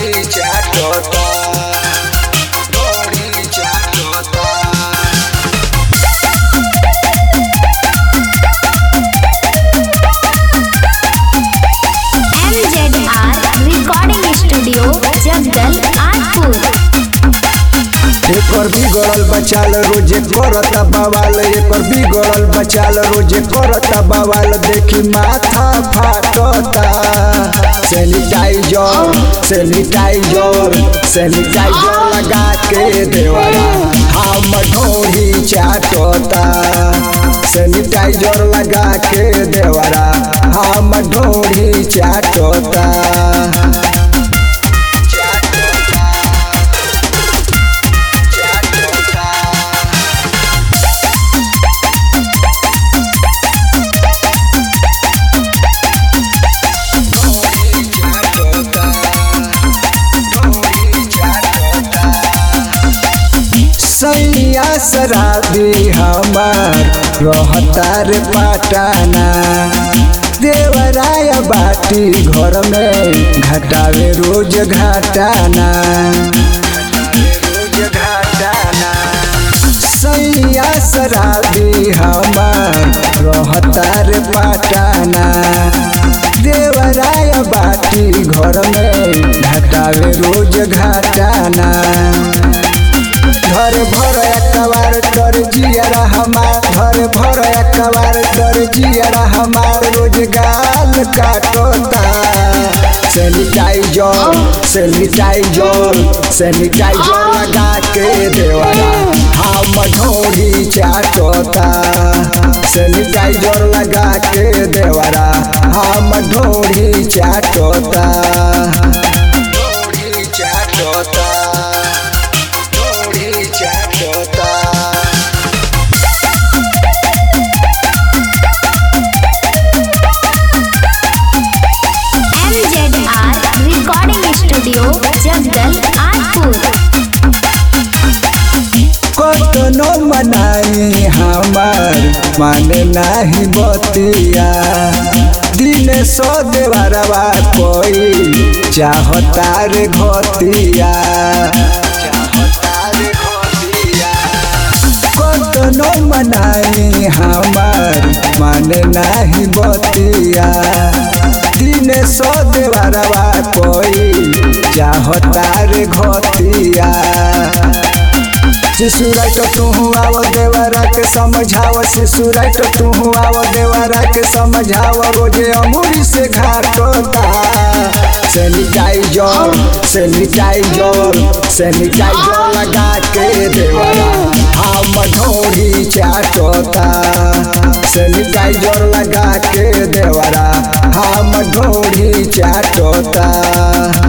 ढोड़ी चाटता ढोड़ी चाटता MZR Recording Studio, Jagdal, Arpur. एकर बिगड़ल बचाल रोजे करता बवाल एकर बिगड़ल बचाल रोजे करता बवाल देखी माथा फाटता सैनिटाइजर सैनिटाइजर सैनिटाइजर लगा के देवरा हम ढोरी चाटता सैनिटाइजर लगा के देवरा हम ढोरी चाटता सैया शराबी हमार रहतार पाटाना देवराय बाटी घर में घटावे रोज घाटाना रोज घाटाना सैया शराबी हमार रहतार पाटाना देवराय बाटी घर में घटावे रोज घाटाना घर भर एकबार डर जियरा हमार घर भर एकबार डर जियरा हमार रोजगार काटता सैनिटाइजर सैनिटाइजर सैनिटाइजर लगा के देवरा हम ढोरी चाटता सैनिटाइजर लगा के देवरा हम ढोरी चाटता ढोरी चाटता ढोरी चाटता MZR Recording Studio, Jagdal, Arpur. कतनो मनाई हमार माने नाही बतिया दिन सो देवरवा कोई चाहता रे घतिया कतनो मनाई हमार माने नाही बतिया दिन सो देवरवा कोई चाहता रे घतिया शिशुराट तू आव देवरा के समझाव शिशुराट तू आव देवरा के समझाव रोजे अमूरी से घाटता सैनिटाइजर सैनिटाइजर सैनिटाइजर लगा के देवरा हम ढोरी चाटता सैनिटाइजर लगा के देवरा हम ढोरी चाटता